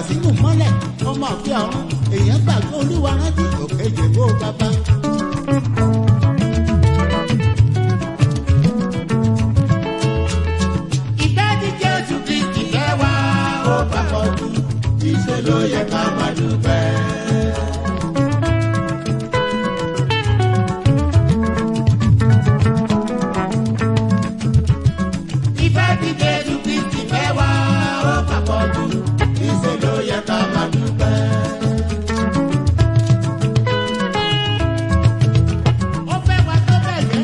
sínú mọ́lẹ̀ ọmọ àfẹ́ ọ̀run èèyàn gbàgbé olúwa rántí òkè jèbó bàbá. ìfẹ́ tí jésù kristi fẹ́ wá ó papọ̀ jù ìṣe ló yẹ ká máa dúpẹ́. ìfẹ́ tí jésù kristi fẹ́ wá ó papọ̀ jù ìṣe ló yẹ ká máa dúpẹ́. ó fẹ́ wá tó bẹ̀ gẹ́.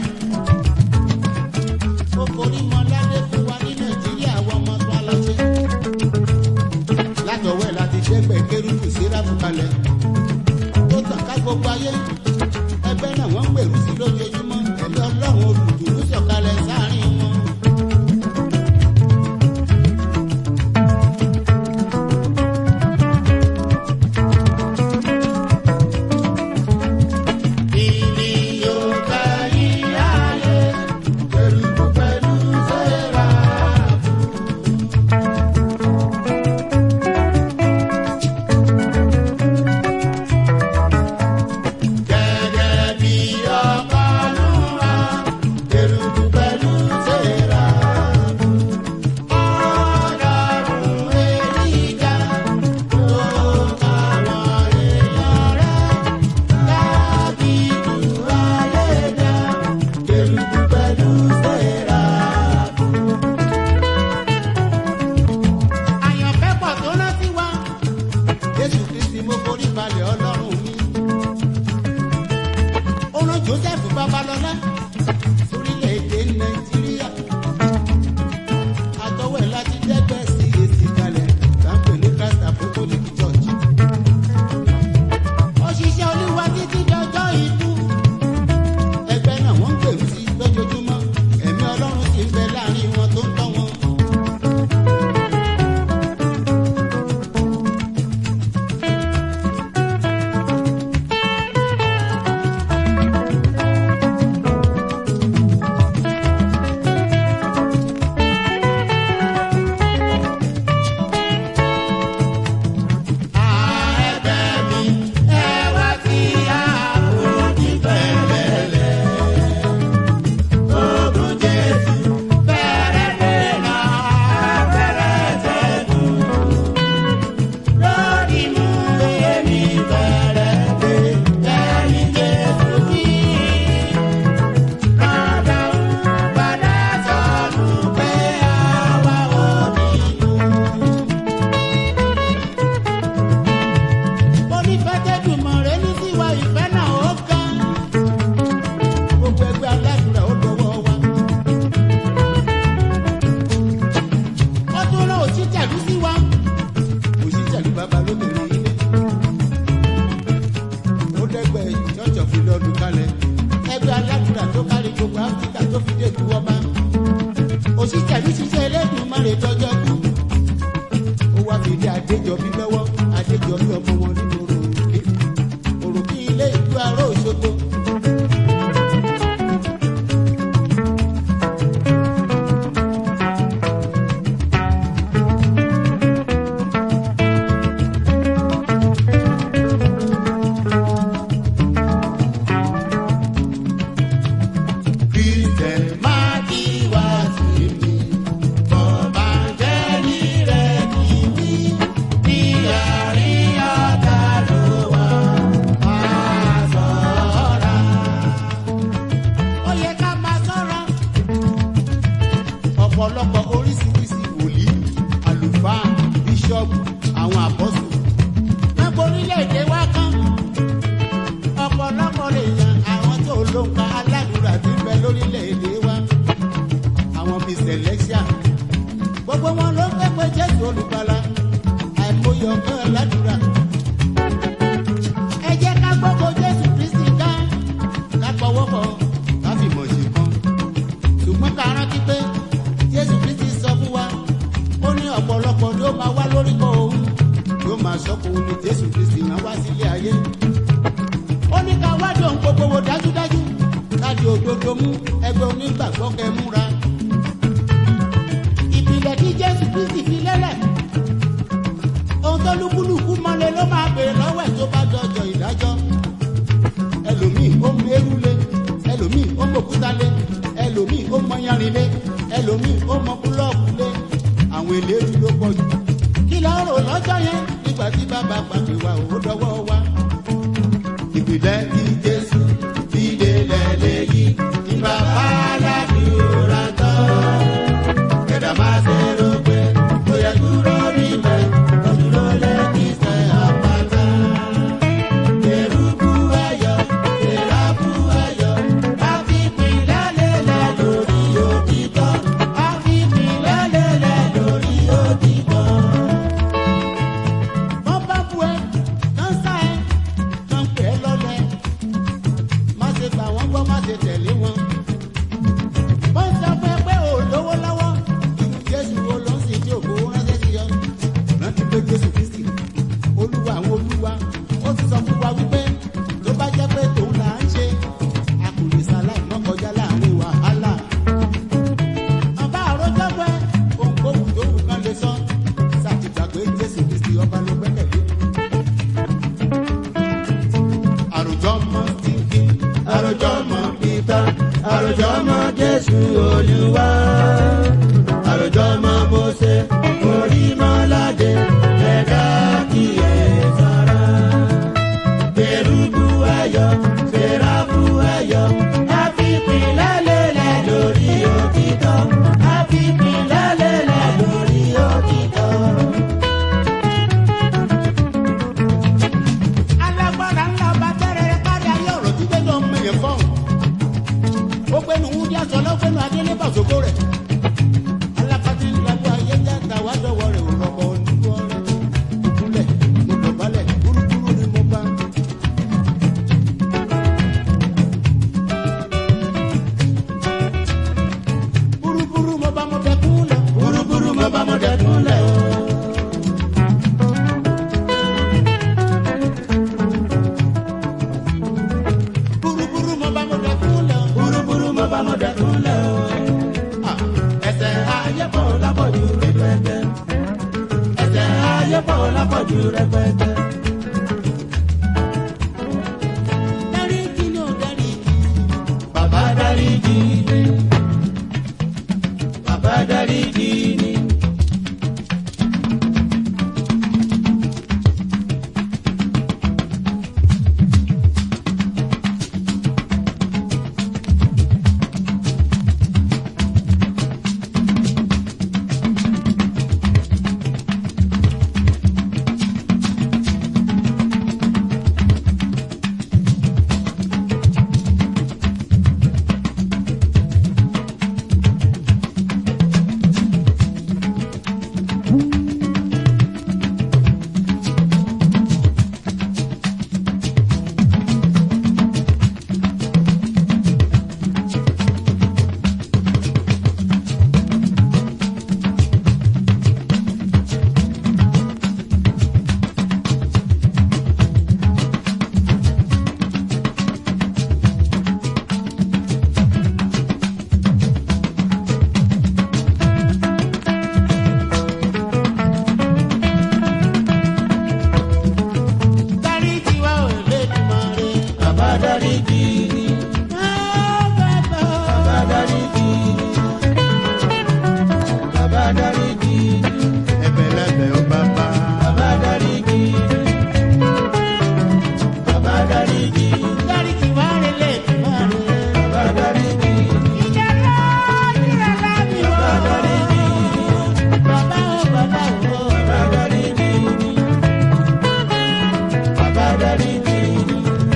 ó forí mọ ládé fún wa ní nàìjíríà àwọn ọmọ tó aláṣẹ. látọwọ́ ẹ̀ láti dẹ́gbẹ̀ kérúkù síráfù kalẹ̀. tó tàn ká gbogbo ayé. ẹgbẹ́ náà wọ́n ń gbèrú sí lójoojúmọ́. ẹ̀mí ọlọ́run olùdùnú sọ̀kalẹ̀ sáàrin wọn. Ìní yóò ká yí ayé, kérúkù pẹ̀lú séráfù. Gẹ́gẹ́ bí ọkọ̀ Olúwa, kérúbù pẹ̀lú séráfù. Ọlọ́run Èlíjà tó àwọn èèyàn rẹ̀, Dábìdù ayédà, kérúbù pẹ̀lú séráfù. Àyànfẹ́ pọ̀ tó rántí wá. Jésù Kristi mo forí balẹ̀ Ọlọ́run mi ó rán joseph babalọlá sórílẹ̀-èdè nàìjíríà àtọwọ́ ẹ̀ láti dẹ́gbẹ́ sí èsì kalẹ̀ láǹpẹ̀ ní christ apostolic church òṣìṣẹ́ olúwa títí dọjọ́ ikú ẹgbẹ́ náà wọ́n ń gbèrú sí lójoojúmọ́ ẹ̀mí ọlọ́run sì ń bẹ láàrin wọn tó ń tọ́ wọn. Ẹ̀bẹ̀ mi, ẹ wá sí àforíjì fẹ́lẹ́lẹ́. Ogun Jésù fẹ́rẹ̀ dènà fẹ́rẹ̀ ṣẹ́gun. Lórí mú èmi fẹ́rẹ̀ dé ẹ̀yìn Jésù bí. Padà ń padà sọ̀rọ̀ pé àwa ò nínú. onífẹ́tẹ́dùmọ̀rẹ́ ní tiwa ìfẹ́ náà ó ga. gbogbo ẹgbẹ́ aládùúrà ó dọwọ́ wa. ó tún rán òṣìṣẹ́lú sí wa. òṣìṣẹ́lú bàbá lóbìnrin ilé. ó dẹ́gbẹ́ church of Lord kalẹ̀. ẹgbẹ́ aládùúrà tó kárí gbogbo áfíríkà tó fi dé tu ọba. òṣìṣẹ́lú ṣiṣẹ́ Elédùmarè tọ́jọ́ kú ó wá fi dé adéjọbí lọ́wọ́ adéjọbí ọmọ wọn nínú òròkè òròkè ilé ìlú aró òṣogbo. Christian máa kí wá sí mi. Bọ̀bá jẹ́ ní rẹ̀ kì í bí. Bí àárín ọ̀tá ló wà, máa ṣọ́ra. Ó yẹ ká máa ṣọ́ra. Ọ̀pọ̀lọpọ̀ oríṣiríṣi wòlíì, àlùfáà, bíṣọ́ọ̀bù, àwọn àpọ́sù. Wọ́n borílẹ̀-èdè wa kan. Ọ̀pọ̀lọpọ̀ lè yan àwọn tó ló ń ka aládùúrà tí ń bẹ lórílẹ̀-èdè wa. Àwọn bíi Celestia. Gbogbo wọn ló ń pépé Jésù olùgbàlà. Àìmọye ọ̀gá aládùúrà. Ẹ jẹ́ ká gbogbo Jésù Kristi ká. Ká pọwọ́pọ̀ ká fi mọ̀ ṣe kan. Ṣùgbọ́n ká rántí pé Jésù Kristi sọ fún wa. Ó ní ọ̀pọ̀lọpọ̀ ló máa wá lórúkọ òun. Yóò máa sọ́kùn òun ní Jésù Kristi náà wá sílé ayé ó ní ká wádìí ohun gbogbo wò dájúdájú láti òdodo mú ẹgbẹ́ onígbàgbọ́ kẹ múra. ìpìlẹ̀ tí jésù kristi fi lélẹ̀ ohun tó lùkù yanrìn lé ẹlòmíì ó mọ búlọ́ọ̀kù lé àwọn eléyìí ló pọ̀ jù kí ló rò lọ́jọ́ yẹn nígbà tí bàbá pàpè wa ò dọwọ́ wa. ìpìlẹ̀ tí jésù ti délẹ̀ léyìí ní bàbá aládùúrà tán. kẹ̀dà máa ṣe rò pé ó yẹ dúró níbẹ̀ ó dúró lẹ́yìn sẹ́ àpáta. Kérúbù ẹyọ, séráfù ẹyọ, a fi ìpìlẹ̀ lélẹ̀ lórí òtítọ́. A fi ìpìlẹ̀ lélẹ̀ lórí òtítọ́. Wọ́n bá bu ẹ, kán sá ẹ, kán pè é lọ́lẹ̀. Má ṣe gbà wọ́n gbọ́, má ṣe tẹ̀lé wọn. Wọ́n sọ fún ẹ pé ò lówó lọ́wọ́. Jésù wo ló ń sìn tí òkú ránṣẹ́ sí ọ? Rántí pé Jésù Kristi olúwa àwọn olúwa ó ti sọ fún wa wípé tó bá jẹ́ pé tòun là ń ṣe a kò lè ṣaláì mọ́ kọjá láàrin wàhálà. ọba àròjọ pé ohunkóhun tó wù kán lè sọ ṣàtìgbàgbé jésù kristi ọba ló gbẹ́kẹ̀lé. àròjọ mọ tìǹkì àròjọ mọ pítà àròjọ mọ jésù olúwa àròjọ mọ mọ́sẹ̀ orí mọ́ládé ẹ̀dá kíyè sára. Kérúbù ẹyọ, séráfù ẹyọ, àfipìlẹ̀ lélẹ̀ lórí òtítọ́. Àfipìlẹ̀ lélẹ̀ lórí òtítọ́. Alágbára ńlá ọba tẹ́rẹ̀ẹ́rẹ́ kárí ayé ọ̀rọ̀ tí gbẹ́nu ọmọ yẹn fọ́n. Ó gbẹ́nu wúdí aṣọ lọ́gbẹ́nu adélé bàṣọ́kọ́ rẹ̀ alápàtì ńláwó ayé játa wá dọ̀wọ́ rẹ̀ ò rọ̀bọ̀ onígbọ́ rẹ̀ ìkúnlẹ̀ mo dọ̀bálẹ̀ kúrúkúrú ni mo bá. Búrúburú mo bá mo dẹkún lẹ̀. Búrúburú mo bá mo dẹkún lẹ̀ o. Búrúburú mo bá mo dẹkún lẹ̀ o. Búrúburú mo bá mo dẹkún lẹ̀ o ẹsẹ̀ ayé pọ̀ lápọ̀jù rẹpẹtẹ. ẹsẹ̀ ayé pọ̀ lápọ̀jù rẹpẹtẹ. dáríjì ni ò dáríjì. bàbá dáríjì ni. bàbá dáríjì ni. dáríjì wá ò lè dùnmọ́ rẹ̀. bàbá dáríjì ni. bàbá dáríjì ni. bàbá dáríjì ni. ẹ̀bẹ̀lẹ̀bẹ̀ ó bàbá. bàbá dáríjì ni. bàbá dáríjì ni. dáríjì wá ò lè dùnmọ́ rẹ̀. bàbá dáríjì ni. ìjọba ìrẹ̀lẹ̀ mi wọ̀. bàbá dáríjì ni. bàbá ó bàbá ó. bàbá dáríjì ni. Bàbá dáríjì ni.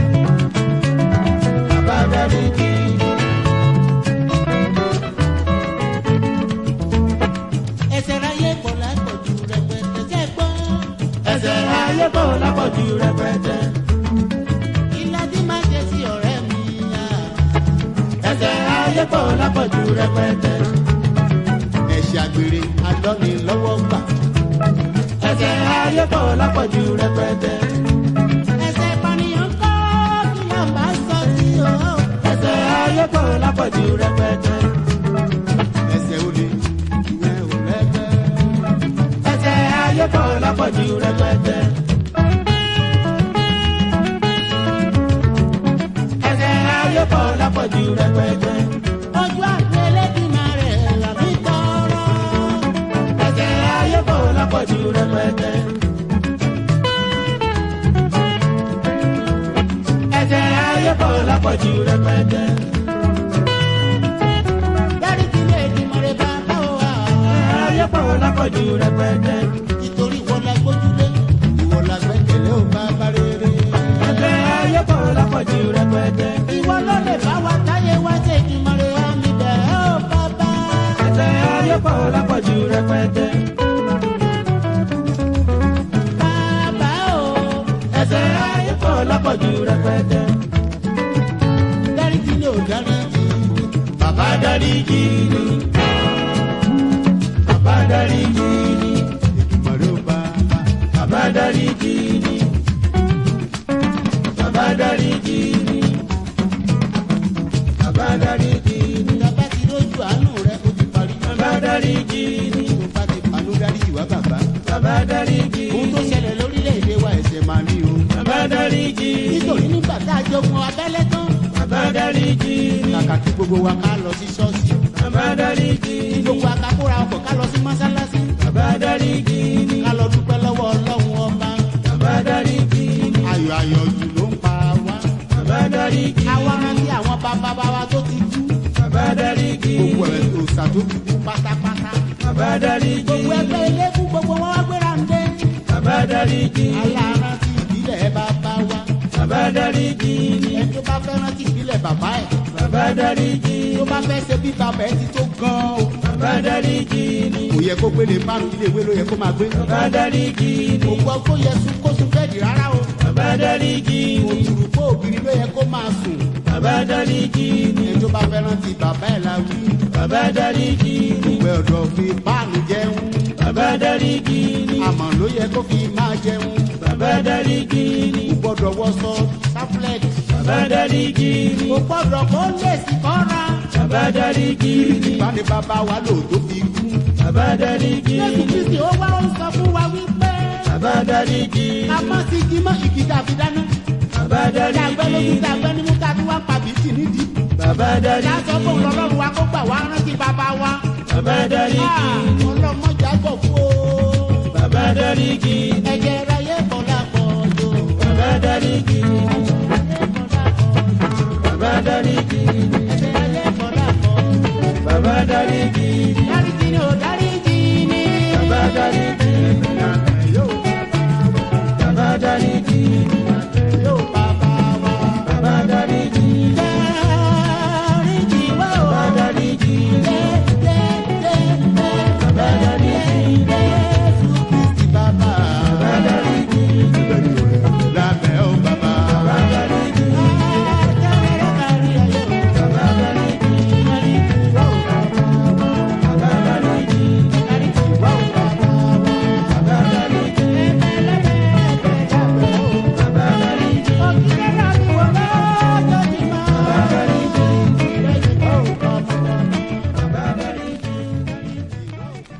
Bàbá dáríjì ni. Ẹsẹ̀ ayé pọ̀ lápọ̀jù rẹpẹtẹ jẹ́ gbọ́. Ẹsẹ̀ ayé pọ̀ lápọ̀jù rẹpẹtẹ. Ìlàjì máa jẹ sí ọ̀rẹ́ mi. Ẹsẹ̀ ayé pọ̀ lápọ̀jù rẹpẹtẹ. Ẹ̀ṣẹ̀ àgbèrè adọ́ni lọ́wọ́ gbà. Ẹsẹ̀ ayé pọ̀ lápọ̀jù rẹpẹtẹ. Ẹsẹ̀ ìpànìyàn kọ́ kí ló máa sọ sí o. Ẹsẹ̀ ayé pọ̀ lápọ̀jù rẹpẹtẹ. Ẹsẹ̀ olè ìyẹn ò rẹ́gbẹ́. Ẹsẹ̀ ayé pọ̀ lápọ̀jù rẹpẹtẹ. Ẹsẹ̀ ayé pọ̀ lápọ̀jù rẹpẹtẹ. Ojú àgbélé bí máa lápọ̀jù rẹpẹtẹ. ẹ̀ṣẹ̀ ayé pọ̀ lápọ̀jù rẹpẹtẹ. dáríjì lè di mọ̀rẹ́ bàbá o wa. ayé pọ̀ lápọ̀jù rẹpẹtẹ. nítorí ìwọ la gbójúlé ìwọ la gbẹ́kẹ̀lé ò bàbá rere. ẹ̀ṣẹ̀ ayé pọ̀ lápọ̀jù rẹpẹtẹ. ìwọ ló lè bá wa táyé wá ṣe ìdìmọ̀rẹ́ àmì bẹ̀ ọ́ bàbá. ẹ̀ṣẹ̀ ayé pọ̀ lápọ̀jù rẹpẹtẹ. bàbá o. ẹ̀ṣẹ̀ ayé pọ̀ lápọ̀jù rẹpẹtẹ. dáríjì lè ò dáríjì. bàbá dáríjì ni. bàbá dáríjì ni. ìdìmọ̀rẹ́ ò bàbá. bàbá dáríjì ni. bàbá dáríjì ni. bàbá dáríjì ni. bàbá ti lójú àánú rẹ ó ti parí. bàbá dáríjì ni. tó bá ti panú dáríjì wá bàbá. bàbá dáríjì ohun tó ni. ṣẹlẹ̀ lórílẹ̀‐èdè wa ẹ̀ṣẹ̀ máa ní o. bàbá dáríjì ni. nítorí nígbà tá a jogun abẹ́lé tán. bàbá dáríjì ni. kàkà kí gbogbo wa ká lọ sí ṣọ́ọ̀ṣì. bàbá dáríjì kí ni. gbogbo akakóra ọkọ̀ ká lọ sí mọ́sálásí. bàbá dáríjì ni. ká lọ dúpẹ́ lọ́wọ́ ọlọ́run ọba. bàbá dáríjì ni. ayọ̀ ayọ̀ jù ló ń pa wá. bàbá dáríjì ni. àwa rántí àwọn bàbá bàbá tó ti kú. bàbá dáríjì gbogbo ni. ẹ̀ òòṣà tó ti kú pátápátá. bàbá dáríjì gbogbo ni. ẹgbẹ́ eléégún gbogbo wọn wá gbéra ń dé. bàbá dáríjì ni. alárántí ìbílẹ̀ bàbá wa. bàbá dáríjì ni. ẹni tó bá fẹ́ rántí ìbílẹ̀ bàbá ẹ̀. bàbá dáríjì tó ni. bá fẹ́ ṣe bí bàbá ẹ̀ ti tó gan-an o. bàbá dáríjì ni. kò yẹ kó gbélé márùn ilé ìwé ló yẹ kó máa gbé. bàbá dáríjì kò ni. gbọ́ kó yẹ sùn kó sùn bẹ́ẹ̀dì rárá o. bàbá dáríjì kò ni. tùrù kó ògiri ló yẹ kó máa sùn. bàbá dáríjì ni. ẹni tó bá fẹ́ rántí bàbá ẹ̀ la wí. bàbá dáríjì ni. ìwé ọ̀dọ̀ fi páànù jẹun. bàbá dáríjì ni. àmọ́ ló yẹ kó fi máa jẹun. bàbá dáríjì ni. kò gbọ́dọ̀ wọṣọ sáfúlẹ̀t. bàbá dáríjì ni. kò gbọ́dọ̀ kó lè sí kọ́ra. bàbá dáríjì ni. ìbáni bàbá wa lò tó fi kú. bàbá dáríjì jésù ni. kristi ó wá ó sọ fún wa wípé. bàbá dáríjì ká ni. má sí kí má ìkí dàbí dáná. bàbá dàgbẹ́ lójú dáríjì ni. dàgbẹ́ ní mú ká tí wọ́n pa bìtì nídìí. bàbá dáríjì Láṣọ fún ni. ọlọ́run wa kó gbà wá rántí bàbá wa. bàbá dáríjì ni. Ọlọ́mọjà gbọ̀ fún o. bàbá dáríjì ni. Ẹ̀jẹ̀ ra yé bọ̀ lápọ̀ jò. bàbá dáríjì ni. bàbá dáríjì ni. Ẹ̀jẹ̀ ra yé bọ̀ lápọ̀ jò. bàbá dáríjì ni. Dáríjì ni ò dáríjì ni. bàbá dáríjì ni. bàbá dáríjì ni. Yóò bàbá wa. bàbá dáríjì ni. Dáríjì wá o. bàbá dáríjì ni. Dé dé dé dé. bàbá dáríjì ni. Jésù Kristi bàbá. bàbá dáríjì ni. Lábẹ́ ó bàbá. bàbá dáríjì ni. Ẹ̀jẹ̀ rẹ̀ kárí ayé o. bàbá dáríjì ni. Dáríjì wá o bàbá wa. bàbá dáríjì ni. Dáríjì wá o bàbá wa. bàbá dáríjì ni. bàbá dáríjì ni. bàbá dáríjì ni.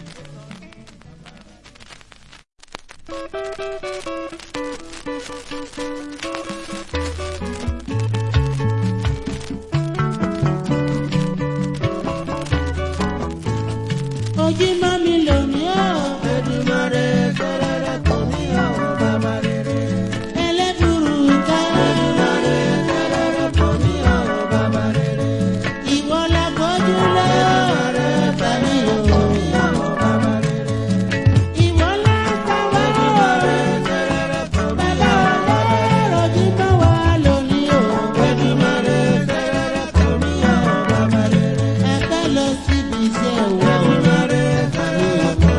Ojí mọ́ mi lónìí ọ̀, Èdùmàrè fẹ́rẹ̀rẹ̀ kò ní àwọn bàbá rere. ẹlẹ́bùrú ká. Èdùmàrè fẹ́rẹ̀rẹ̀ kò ní àwọn bàbá rere. Ìwọ la gbójúlé Èdùmàrè tàbí fẹ́rẹ̀rẹ̀ kò o. ní àwọn bàbá rere. Ìwọ la sáwọ́. Èdùmàrè fẹ́rẹ̀rẹ̀ kò ní Bàbá àwọn bàbá rere. ọlọ́rọ̀ ojí mọ́ wa lónìí o. Èdùmàrè fẹ́rẹ̀rẹ̀ kò ní àwọn bàbá rere. Ẹgbẹ́ lọ síbi iṣẹ́ wa o. Èdùmàrè fẹ́rẹ̀rẹ̀ kò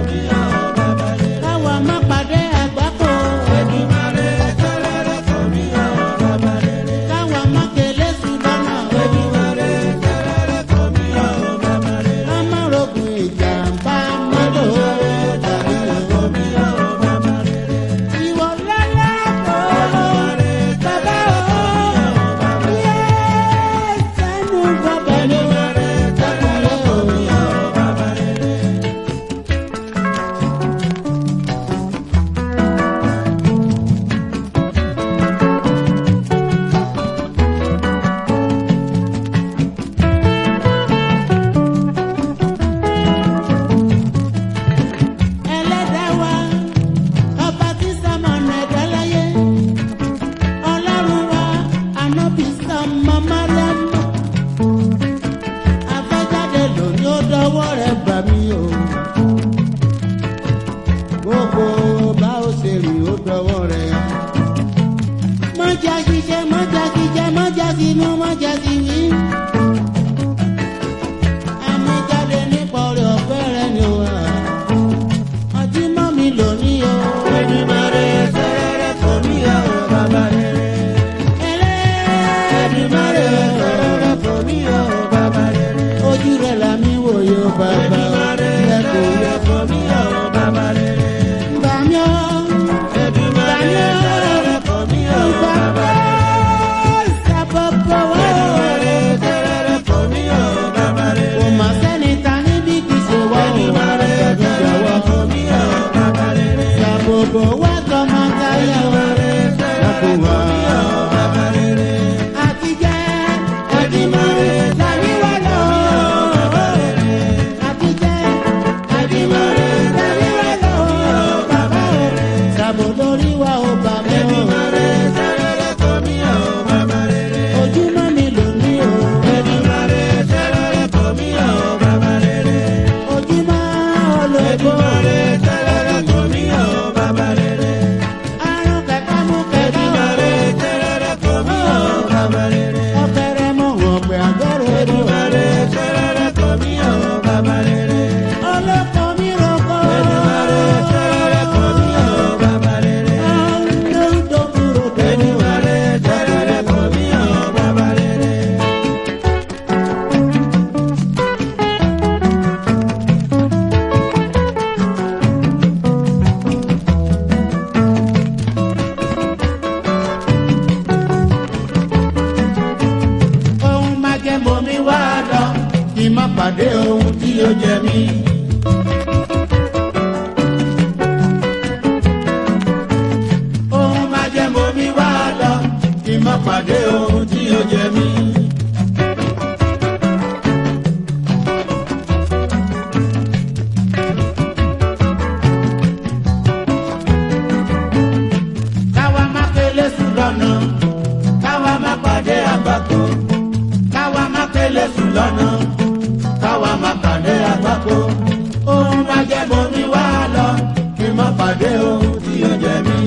sùn lọ́nà káwa má pàdé àgbákò ohun má jẹ́ mo mi wá lọ kí n má pàdé ohun tí ó jẹ mí.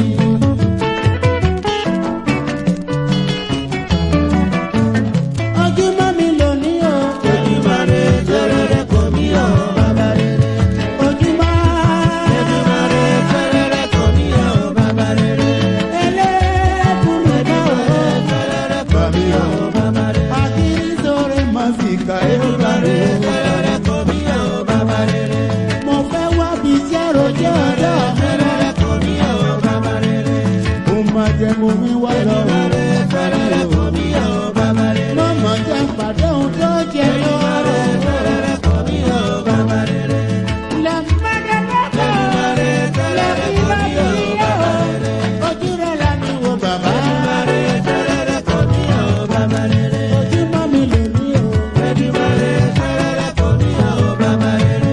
ojúmọ́ mi lò ní o. Èdùmàrè tẹ́rẹ̀rẹ̀ kò mí ọ̀ bàbá rere. ojúmọ́. Èdùmàrè tẹ́rẹ̀rẹ̀ kò mí ọ̀ bàbá rere. ẹlẹ́kùnrin náà o. Tẹ́rẹ̀rẹ̀ kò mí ọ̀ bàbá rere. àkírí sórí máa fi ka ewúrẹ́. Tẹ́rẹ̀rẹ̀ kò mí ọ̀ bàbá rere. mo fẹ́ wá bí iṣẹ́ rojọ́ ọjọ́ mi. Tẹ́rẹ̀rẹ̀ kò mí ọ̀ bàbá rere. mo máa jẹ mo mi wá lọ. Èdùmàrè tẹ́rẹ̀rẹ̀ kò mí ọ̀ bàbá rere. mo mọ̀ jẹ́ pàdé ohun tó jẹ lọ. Tẹ́rẹ̀rẹ̀ kò mí ọ̀ bàbá rere. lẹ́mọ́dẹ́lẹ́kọ̀. Èdùmàrè tẹ́rẹ̀rẹ̀ kò mí ọ̀ bàbá rere. ojú rẹ̀ la mi wo bàbá. Èdùmàrè tẹ́rẹ̀rẹ̀ kò mí ọ̀ bàbá rere. ojúmọ́ mi lò ní o. Èdùmàrè tẹ́rẹ̀rẹ̀ kò mí ọ̀ bàbá rere.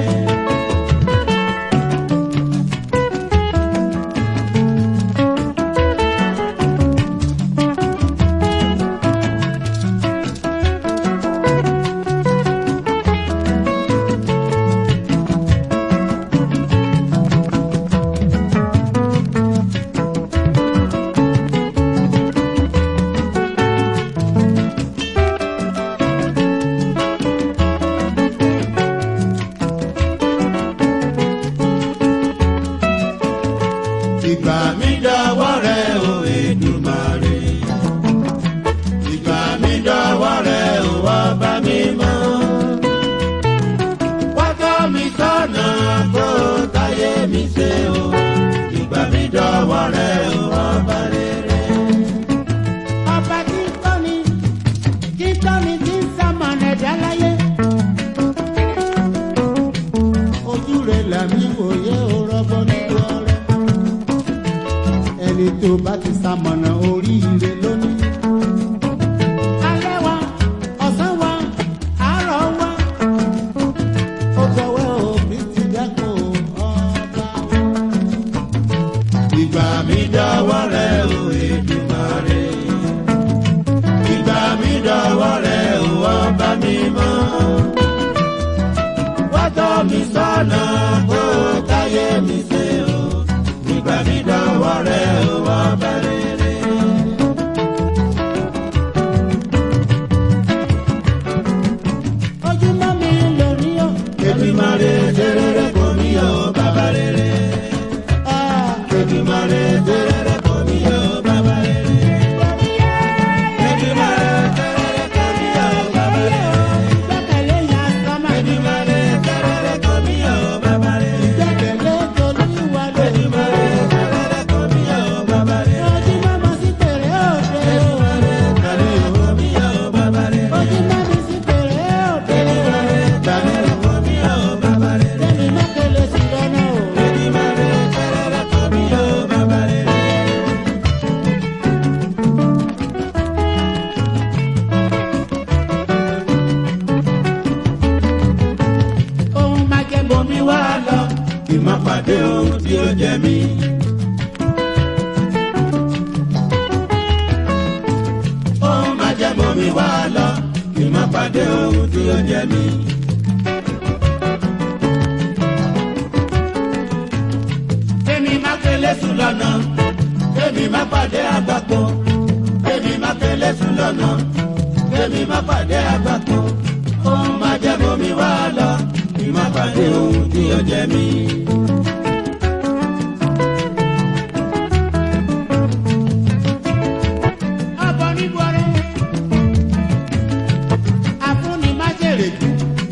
ìgbà mi dọwọ́ rẹ̀ o Èdùmàrè. ìgbà mi dọwọ́ rẹ̀ o ọba mímọ́. wá tọ́ mi sọ́nà kó táyé mi ṣe o. ìgbà mi dọwọ́ rẹ̀ o ọba rere. ọba tí ń tọ́ni tí ń tọ́ni tí ń sàmọ̀nà ẹ̀dá láyé. ojú rẹ̀ làmí wòye ó rọ́gbọ́n nígbà rẹ̀ ẹni tó bá ti ṣamọ̀nà oríire lónìí. alẹ́ wa ọ̀sán wa àárọ̀ wa ó gbọ́wọ́ òbí ti dẹ́kun ọba wa. ìgbà mi dọwọ́ rẹ̀ o Èdùmàrè. ìgbà mi dọwọ́ rẹ̀ o ọba mímọ́. wá tọ́ mi sọ́nà kó táyé mi ṣe o. ìgbà mi dọwọ́ rẹ̀ o ọba rere. ojúmọ́ mi lò ní o. Èdùmàrè tẹ́rẹ̀rẹ̀ kò mí ọ̀ bàbá rere. Èdùmàrè tẹ́rẹ̀rẹ̀ kò mí ọ̀ bàbá rere. Èdùmàrè tẹ́rẹ̀rẹ̀ kò mí ọ̀ bàbá rere. Gbẹ́kẹ̀lé yan sọ́mà. Èdùmàrè tẹ́rẹ̀rẹ̀ kò mí ọ̀ bàbá rere. Gbẹ́kẹ̀lé Tolúwa lórí. Èdùmàrè tẹ́rẹ̀rẹ̀ kò mí ọ̀ bàbá rere. Ojúmọ́ mo sí pèrè òde o. Tẹ́rẹ̀rẹ̀ kò mí ọ̀ bàbá rere. Ojúmọ́ mi sí pèrè òde o. Tẹ́rẹ̀rẹ̀ kò mí ọ̀ bàbá rere. Tẹ́mi mọ́kẹ́lẹ́ sí lọ́nà o. Èdùmàrè tẹ́rẹ̀rẹ̀ kò mí ọ̀ bàbá rere. Ohun máa jẹ́ bomi wá lọ. kí n má pàdé ohun tí ó jẹ mí. Ohun má jẹ́ mọ́ mi wá lọ, kí n má pàdé ohun tí ó jẹ mí. Tẹ́mi mọ́kẹ́lẹ́ Sùn lọ́nà, kémi má pàdé àgbàpọ̀. Kémi má kélé sùn lọ́nà, kémi má pàdé àgbàpọ̀. Ohun má jẹ́ mọ́ mi wá lọ, kí n má pàdé ohun tí ó jẹ mí. ọbọ̀ ní bọ̀rẹ̀. Àfúnni má jèrè jù.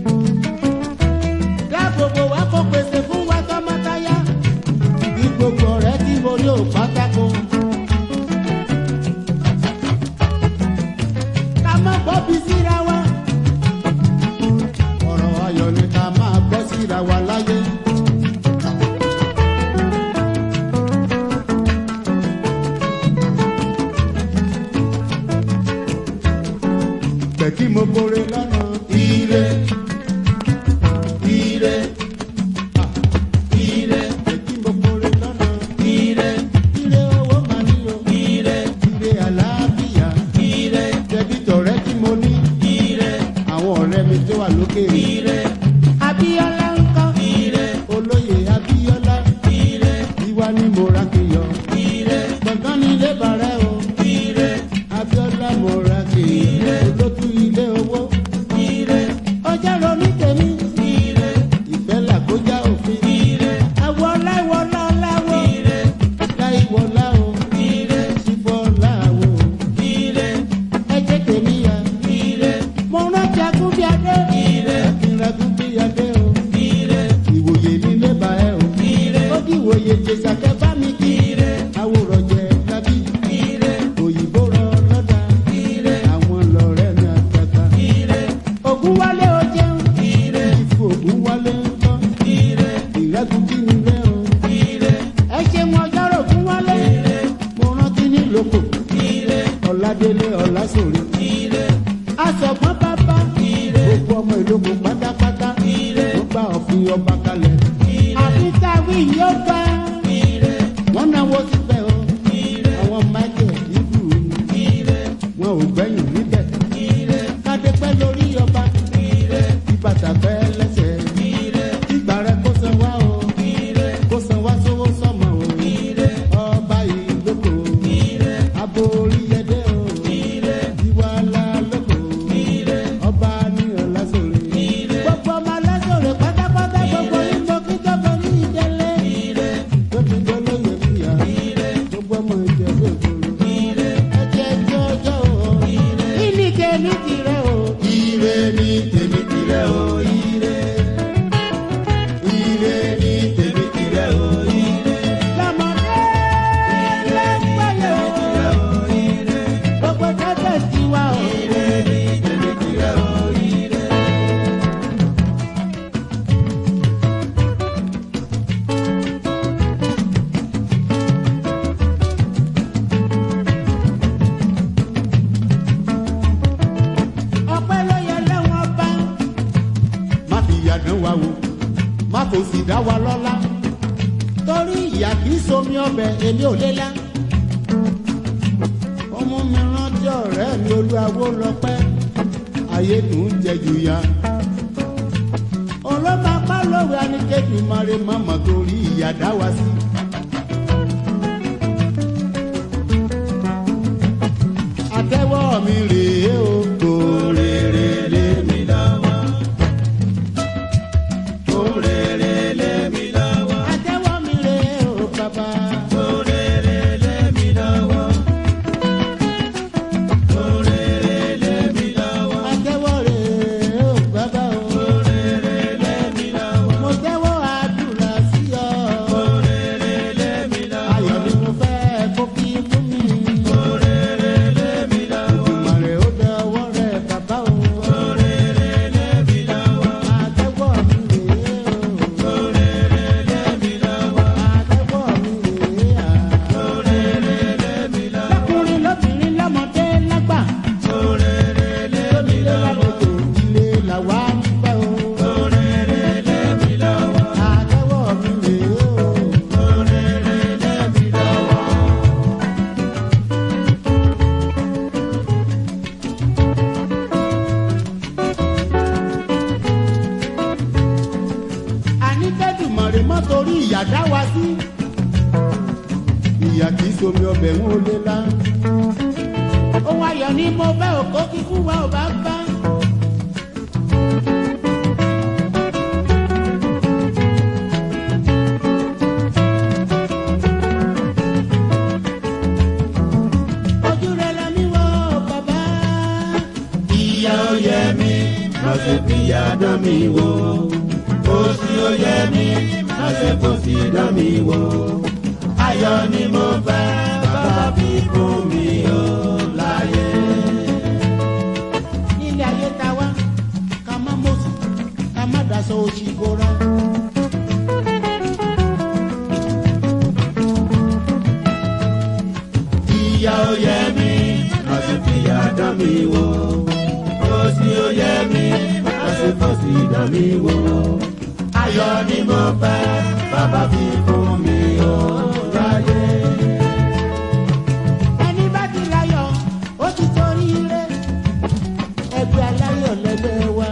Dáàbòbò wa kó pèsè fún wa tọmọtaya. Bí gbogbo rẹ̀ tí mo ní ò pátákó. Ká má gbọ́ bí síra wa. Ọ̀rọ̀ ayọ̀ ni ká máa gbọ́ síra wa láyé. Pẹ̀ kí mo kórè lọ́nà ire. Ire, ire, Pẹ̀ kí mo kórè lọ́nà ire, ire owó máa ní o. ire, Ire àlàáfíà. ire, Tẹ̀bí tọ̀rẹ́ tí mo ní. ire, Àwọn ọ̀rẹ́ wá ní morakiyọ ire gbọ̀ngàn ní ilé bàrẹ́ o ire abiola morakiyọ olótú ilé owó ire ọjà ronú tèmi ire ìfẹ́ làkójá òfin ire àwọ̀ láìwọ̀lá láwọ̀ ire láìwọ̀lá o ire sífọ́ láwọ̀ ire ẹ̀jẹ̀ tèmi yá ire mo rántí agúnbíadé ire akínragúnbíadé o ire ìwòye nílé bá ẹ o ire ó kí ìwòye jésàkẹ́ bá mi kí ire àwòrán jẹ lábí ire òyìnbó rọ lọ́dà ire àwọn lọ́rẹ́ mi àtàtà ire ògún wálé o jẹun ire ìfò ògún wálé ń bọ́ ire ìrẹ́gùn kí ni rẹ o ire ẹ ṣe mọ ọjọ́rò ògún wálé mo rántí nílòkò ire ọ̀làdélé ọ̀làsòrè ire asọ̀gbọ́n bàbá gbogbo ọmọ ìlòkò pátápátá ire ó gba òfin ọba kalẹ̀ àfi táwí yóò gbà ire wọ́n náwó síbẹ̀ o ire àwọn michael ibù ire wọn ò gbẹ̀yìn níbẹ̀ ire kádé pẹ́ lórí ọba ire kí bàtà pẹ́ lẹ́sẹ̀ ire ìgbà rẹ kó san wá o ire kó san wá sówó sọmọ o ire ọba ìlókò ire aborí yẹdẹ o ire ìwàlá lóko ire ọba ní ọ̀làsòrè ire gbogbo ọmọ ọ̀làsòrè pátápátá gbogbo ìmọ̀ kíjọba ní ìdẹ́lẹ̀ ire tó ti gbọ́ lóye fìyà ire gbogbo ọmọ ìjọba òkòrò ire ẹ̀jẹ̀ jọjọ́ o ìní tèmi tirẹ̀ o ire ní tèmi tirẹ̀ o ire ire ní tèmi tirẹ̀ o ire lọ́mọdé lẹ́gbẹ̀lẹ̀ o ire gbogbo tẹ́tẹ̀ tiwa o. ire ní tèmi tirẹ̀ o ire. ọpẹ́ ló yẹ lẹ́wọ̀n bá. má fi ìyà dán wa wò má kò sì dá wa lọ́lá. torí ìyà kì í somi ọbẹ̀ èmi ò lé lá. ọmọ mi rántí ọ̀rẹ́ mi olúwawó lọ́pẹ́ ayé dùn jẹ jù ya. olóma pa lóore anikejì mare mama torí ìyà dá wa sí. àtẹ́wọ́ mi rèé o kò rèrè lé mi lọ́wọ́. Orere lé mi lọ́wọ́, àtẹ́wọ́ mi rèé o bàbá. orere lé mi lọ́wọ́. Orere lé mi lọ́wọ́, àtẹ́wọ́ rèé o bàbá o. orere lé mi lọ́wọ́. mo tẹ́wọ́ àdúrà sí ọ. Orere lé mi lọ́wọ́, ayọ̀ ni mo fẹ́ kó kí fún mi. orere lé mi lọ́wọ́. ìmọ̀ràn ó dẹ ọwọ́ rẹ̀ bàbá o. Orere lé mi lọ́wọ́, àtẹ́wọ́ mi rèé o. orere lé mi lọ́wọ́. àtẹ́wọ́ mi rèé à. Orere lé mi lọ́wọ́, lọ́kùnrin lóbìnrin lọ́mọdé lágbà. orere lé mi ilé lọ́wọ́. lálejò ilé làwa ń fẹ́ o. Orere lé mi lọ́wọ́, àtẹ́wọ́ mi rèé o. orere lé mi lọ́wọ́. àní tẹ́tùmọ̀rẹ́ mọ́ torí ìyà dá wa sí. ìyà kì í somi ọbẹ̀ wọn ò lè la. ohun ayọ̀ ni mo bẹ́ òkó kíkú wa ò bá bá. ojú rẹ̀ la mi wọ bàbá. ìyá ó yẹ mí má ṣe fìyà dán mi wò òṣì ó yẹ mí má ṣe fòṣì dán mi wò ayọ̀ ni mo fẹ́ bàbá fi fún mi ó láyé. nílé ayé ta wá ká má mọ̀sí ká má daṣọ òṣì bora. ìyá ó yẹ mí má ṣe fìyà dán mi wò òṣì ó yẹ mí má ṣe fòṣì dán mi wò ayọ̀ ni mo fẹ́ bàbá fi fún mi ó láyé. ẹni bá ti láyọ̀ ó ti torí ire ẹgbẹ́ aláyọ̀ lẹ́gbẹ́ wa.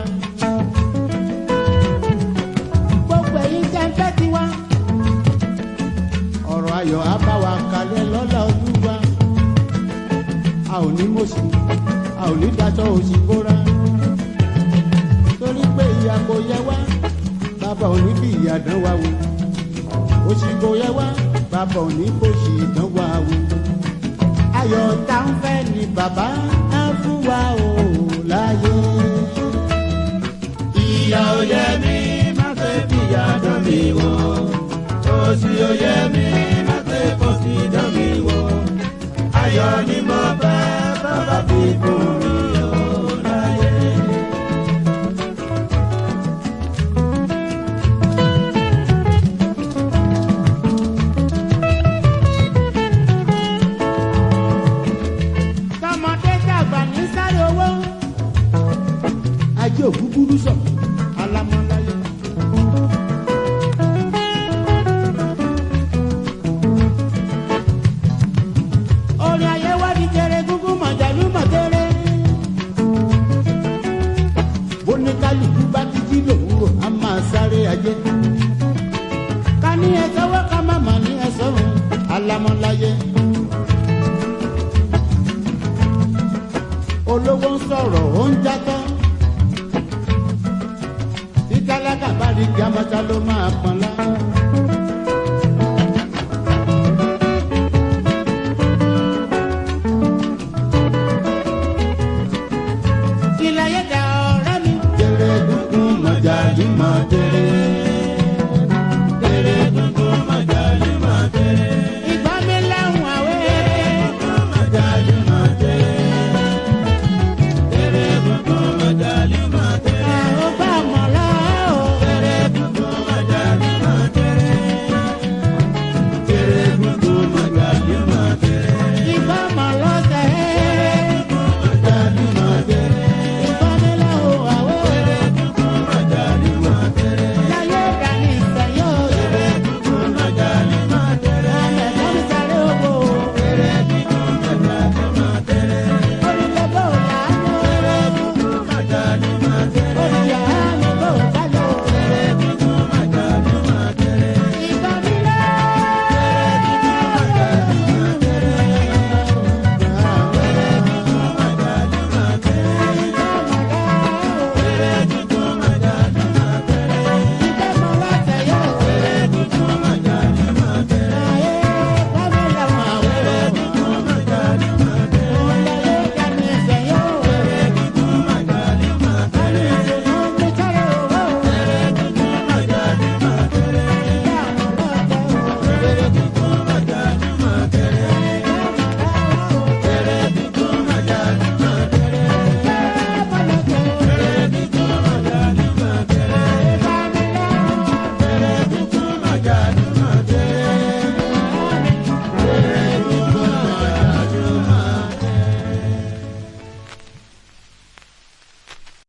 gbogbo ẹ̀yin tẹ́ ń fẹ́ tiwa. ọ̀rọ̀ ayọ̀ á bá wa kalẹ̀ lọ́la olúwa a ò ní mọ̀sí a ò ní daṣọ òsì bóra torí pé ìyà kò yẹ wá bàbá ò ní bí ìyà dán wa wò òsì kò yẹ wá bàbá ò ní bó sì dán wa wò ayọ̀ tá ń fẹ́ ni bàbá á fún wa o láyé. ìyà ò yẹ mí má ṣe fìyà dán mi wò òṣì ò yẹ mí má ṣe fòṣì dán mi wò ayọ̀ ni mo fẹ́ bàbá fi fún mi ò láyé. tọmọdé dàgbà ní sáré owó. ajé ògúgúrú sọ alámọláyé. orin ayé wá di jẹrẹ gúngún mọ̀jàlú mọ̀tẹ́rẹ́. bóníkálukú bá ti jí lòwúrò a máa sáré ajé. ká ní ẹsẹ̀ wọ́ ká má mà ní ẹsẹ̀ rùn alámọláyé. olówó ń sọ̀rọ̀ ó ń játọ́. tí tálákà bá rí kí amọ́ta ló máa pọn lá. ilẹ̀ yẹn dá ọ̀rẹ́ mi. Tere gungun mọ̀jàlú mọ̀ tere. Tere gungun mọ̀jàlú mọ̀ tere. ìgbà mi láwọn àwẹ̀. Gungun mọ̀jàlú mọ̀ tere. Tere gungun mọ̀jàlú mọ̀ tere. àwọn bá mọ̀ lọ́wọ́. Tere gungun mọ̀jàlú mọ̀ tere. Tere gungun mọ̀jàlú mọ̀ tere. ìgbà mọ̀ lọ́sẹ̀. Mọ̀jàlú mọ̀ tere. ìgbà mi láwọn àwẹ̀. Gungun mọ̀jàlú mọ̀ tere. láyé ìdání ìsẹ̀yọ́. Gungun mọ̀jàlú mọ̀ tere. alẹ́ lọ́mí sáré owó. Tere gungun mọ̀jàlú mọ̀ tere. orílẹ̀ bò láàánú. Mọ̀jàlú mọ̀ tere. orílẹ̀ àánú bò kálọ̀. Gungun mọ̀jàlú mọ̀ tere. ìgbà mi láwọn. Tere